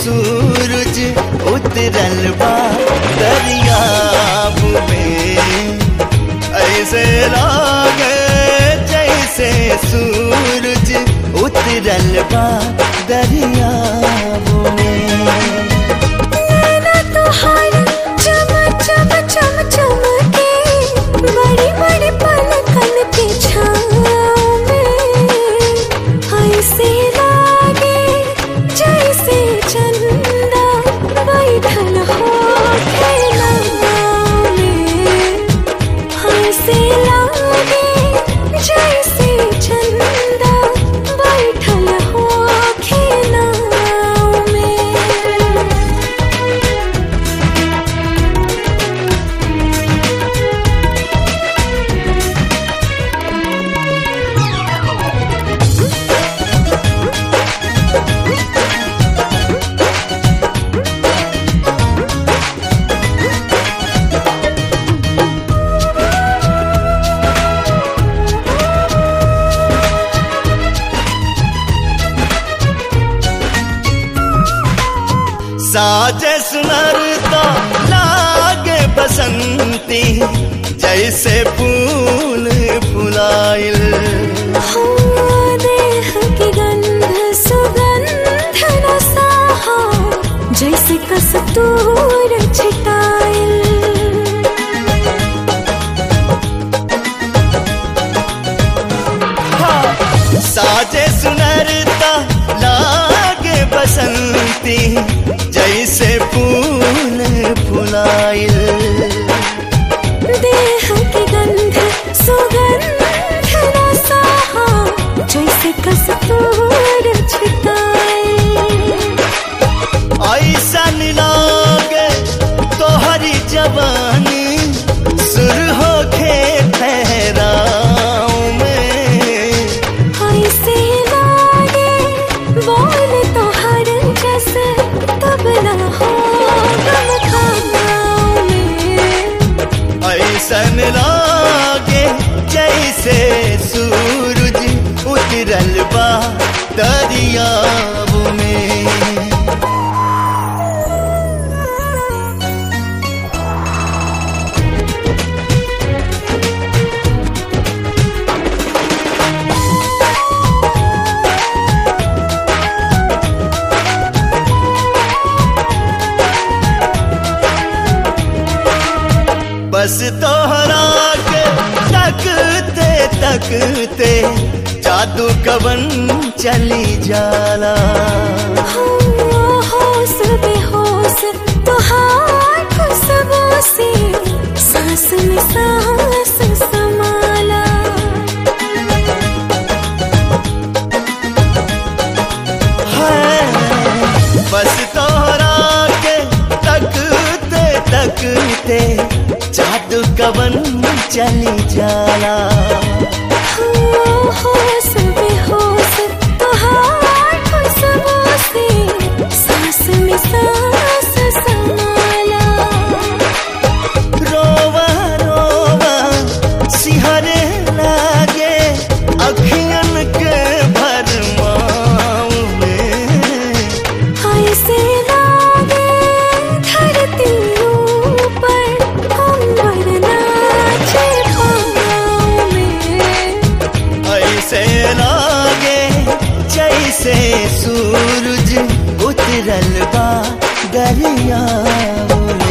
सूरज उतरल बा दरियाब में ऐसे लागे जैसे सूरज उतरल बा दरियाब में नैना तोहार चम चम चम चमके बड़ी बड़ी पलकन के छाँव में ऐसे लागे जैसे चंदा बैठल हो खेलनाव में ऐसे लागे जैसे चंदा बैठल हो खेलनाव में साजे सुनरता लागे बसंती जैसे फूल फुलाइल हो देह की गंध सुगंध रसाहा जैसे कस्तूर छिटाइल साजे सुनरता लागे बसंती जैसे फूल फुलाइल देह की गंध सुगंध रसाहा जैसे कस्तूर छिटाइल ऐसन लागे तोहरी जवानी सुर होखे ठहराव में ऐसे लागे बोल तो हर जस तबला हो गम खानाओं में ऐसन लागे जैसे सूरज उतरल बा दरियाब में बस तोहरा के तकते तकते जादू कवन चली जाला हो होश बेहोश तुहार खुशबू से सांस में सांस समाला है बस तोहरा के तकते तकते जादू कवन चली जाला हो होश बेहोश तुहार खुशबू से सांस में सांस समाला रोवा रोवा सिहरे लागे अखियन के भरमाव में ऐसे लागे धरती ऊपर अंबर नाचे पाँव में ऐसे लागे जैसे सूरज उतरल बा दरिया